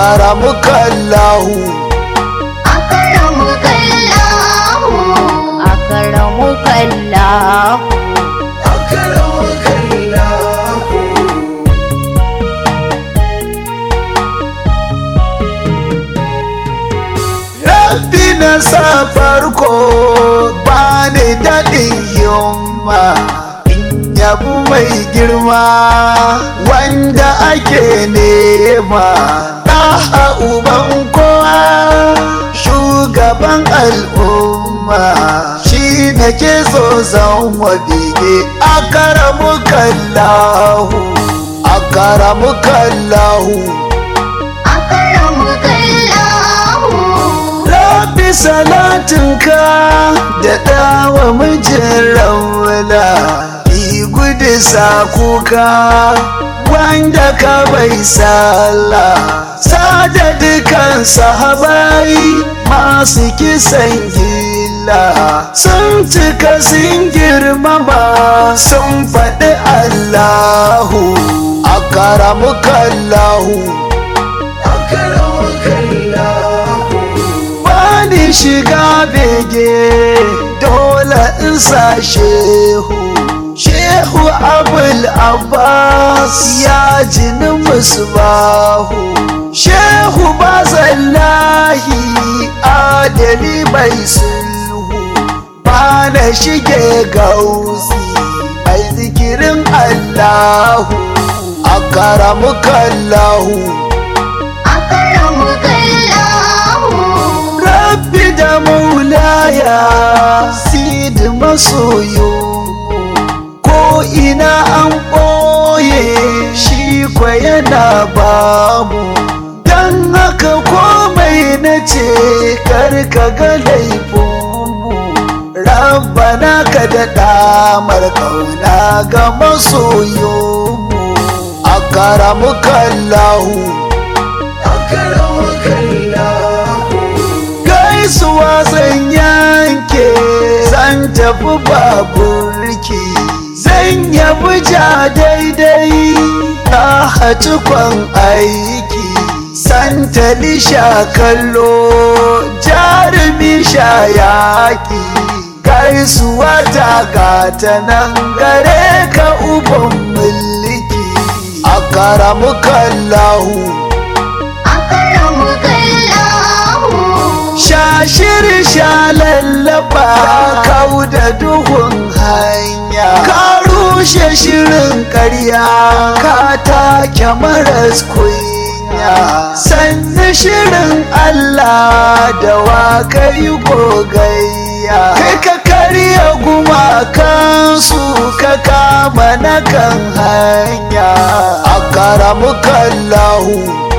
akaramukallahu أكرمك الله أكرمك الله Rabbi na sa farko bani daɗin yamma in yabu mai girma wanda ake nema ɗaha uban kowa shugaban al'umma shi na ke so zan wabige akaramu kallahu akaramu kallahu أكرمك الله Rabbi salatinka da dawa mijin raula Ki gudu sa kuka wanda ka bai sallah Sada dukan sahabai masu kisan gilla Sun cika sun girmama sun faɗi Allahu Akaramukallahu bani shiga bege dole in sa shehu shehu abul abbas ya jini musbahu shehu bazallahi adali mai sulhu ba na shige gausi mai zikirin allahu akaramukallahu أكرمك الله Rabbi da maulaya sidi masoyo ko ina an ɓoye shi kwa yana bamu don haka komai na ce karka ga laifinmu rabbana ka da damar kauna ga masoyomu a karamukallahu gaisuwa zan yanke zan tafi baburki zan yabi ja daidai na hatukon aiki santali sha kallo jarumi sha yaƙi gaisuwa ta gata nan gare ka uban mulki a karamukallahu أكرمك الله Shashir sha lallaba kau da duhun hanya Ka rushe shirin karya ka take maras kunya Sannu shirin Allah da wa kai gogayya Kai ka karya gumakansu ka kama na kan hanya A karamukallahu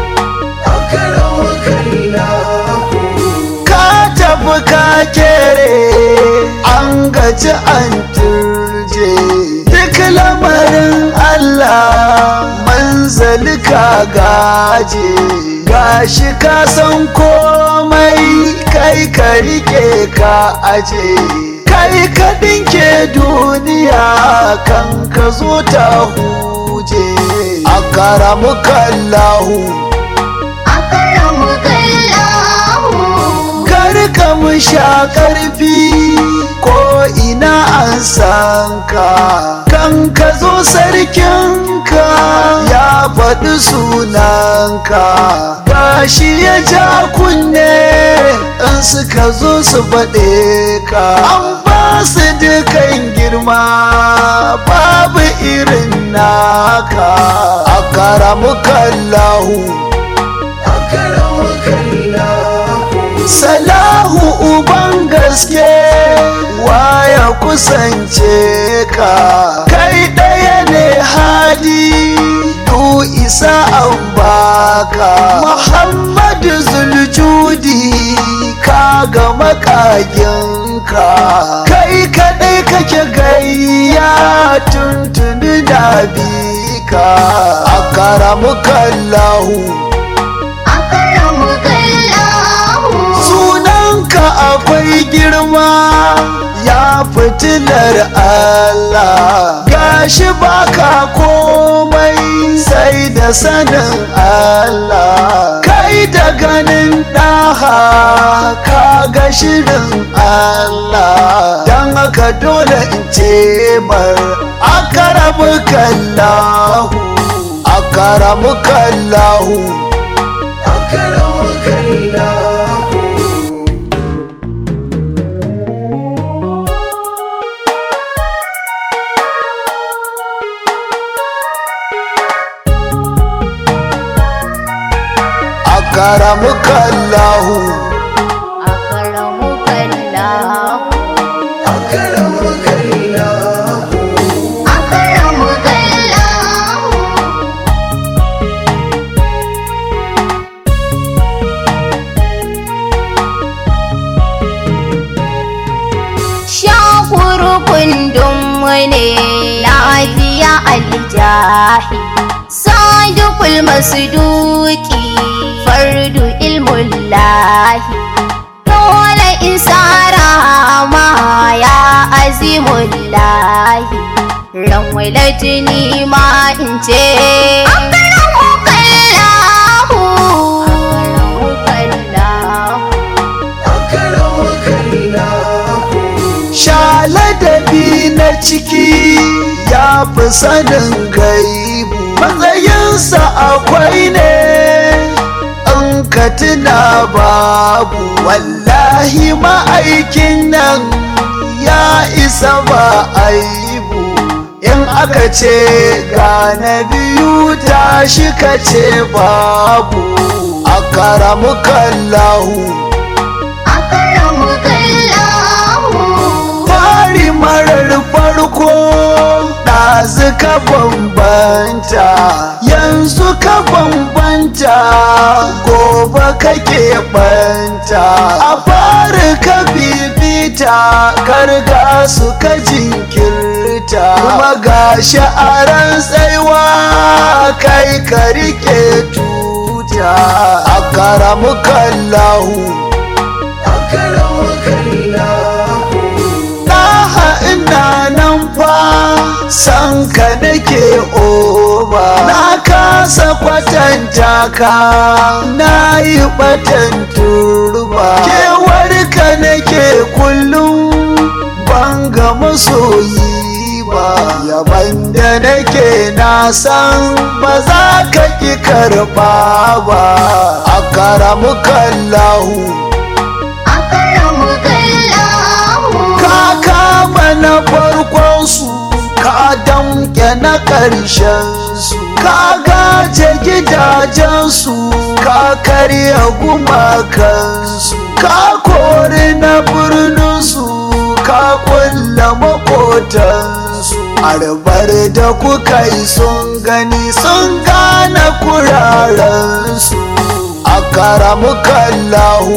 ka tafi ka kere an gaji an turje duk lamarin Allah manzali ka gaje gashi ka san komai kai ka rike ka aje kai ka dinke duniya kan ka zo ta huje a karamukallahu أكرمك الله kar ka mu sha karfi ko ina an san ka kan ka zo sarkinka ya faɗi sunanka gashi ya ja kunne in suka zo su faɗe ka an ba su dukan girma babu irin naka a karamukallahu Salahu uban gaske waya kusance ka kai ɗaya ne hadi du isa an baka Muhammadu Zuljudi ka ga makaginka kai kaɗai kake gayya tuntuni da bika a karamukallahu أكرمك الله sunanka akwai girma ya fitilar Allah gashi baka komai sai sai da sanin Allah kai da ganin ɗaha ka ga shirin Allah don haka dole in ce mar akaramu kallahu akaramu kallahu akaramu kallahu akaramuka Allahu akaramuka Allah akaramuka Allahu akaramuka Allah shakuru kundin ne lafiya aljahi sadukul masduki fardu ilmullahi dole in sara ma ya azimullahi ran walatini ma in ce akaramuka Allahu akaramuka Allahu shaladabi na ciki ya fi sanin gaibu matsayinsa akwai ne in ka tuna babu wallahi ma'aikin nan ya isa ba aibu in aka ce ga na biyu tashi ka ce babu akaramuka Allahu akaramuka Allah fari marar farko ɗazu ka bambanta yanzu ka bambanta gobe kake banta a fari ka bibita karga su ka jinkirta kuma ga sha'aran tsaiwa kai ka rike tuta a karamu kallahu a karamu kallahu Ɗaha ina nan fa san ka nake oba na kasa kwatanta ka na yi batan turba kewar ka nake kullum ban ga masoyi ba yaban da nake na san ba za ka ki karɓa ba a karamu kallahu akaramuka Allah ka kama na farkon su ka damke na ƙarshen su ka gaje gidajen su ka karya gumakan su ka kori na birnin su ka kulla makotan su arbar da kuka yi sun gani sun gane kuraren su a karamukallahu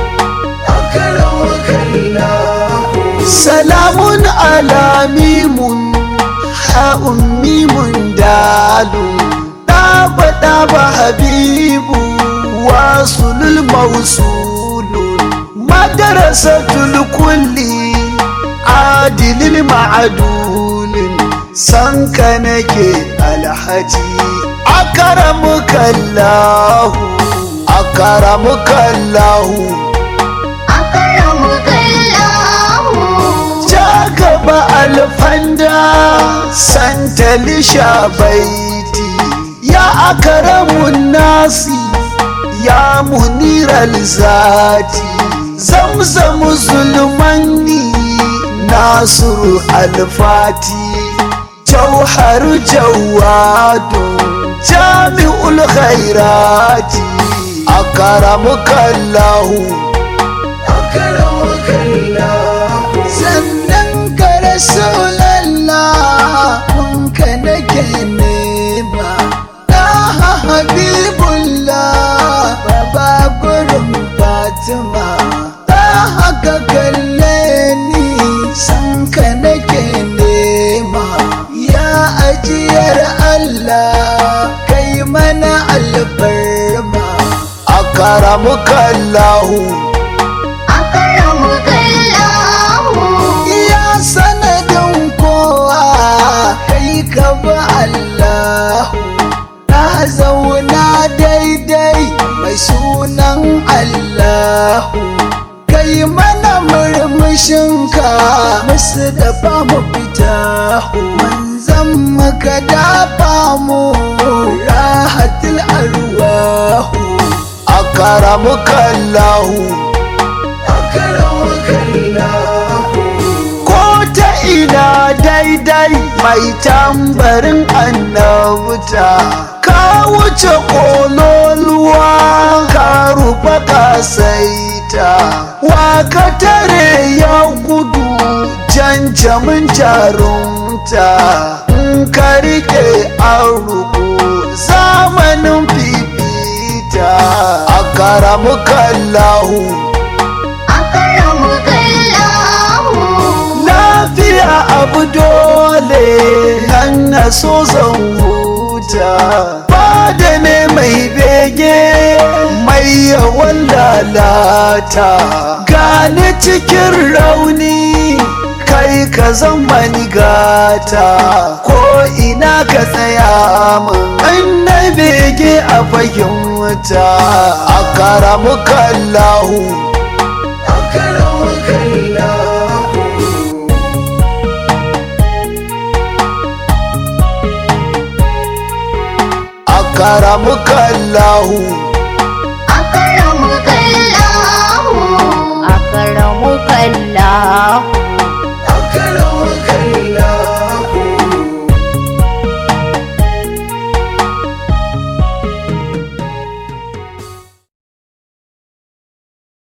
salamun ala mimun ha'un mimun dalu ɗaba ɗaba habibu wasulul mausulun madarasatul kulli adilil ma'adulin sanka nake alhaji akaramukallahu akaramukallahu akaramuka Allah ja gaba alfanda santalisha baiti ya akaramun nasi ya muniral zati zamzamu zulmanni nasiru alfati jauharu jawadu jami'ul khairati akaramukallahu sannan ka rasulallah kun ka nake nema na habibullah baba gurin fatima ta haka kalle ni san ka nake nema ya ajiyar allah kai mana albarma akaramukallahu akaramuka Allah iya sanadin kowa kai ka ba Allahu na zauna daidai mai sunan Allahu kai mana murmushinka musu dafa mu fita manzan maka dafa mu rahatul arwahu akaramuka Allahu ko ta ina daidai mai tambarin annabta ka wuce kololuwa ka rufa kasaita wa ka tare ya gudu janjamin jarumta in ka rike an ruku zamanin fifita a karamuka Allahu lafiya abu dole nan na so zan huta fada ne mai bege mai yawan lalata gani cikin rauni kai ka zama ni gata ko ina ka tsaya min an na bege a fahimta a karamuka Allahu akaramuka Allahu akaramuka Allahu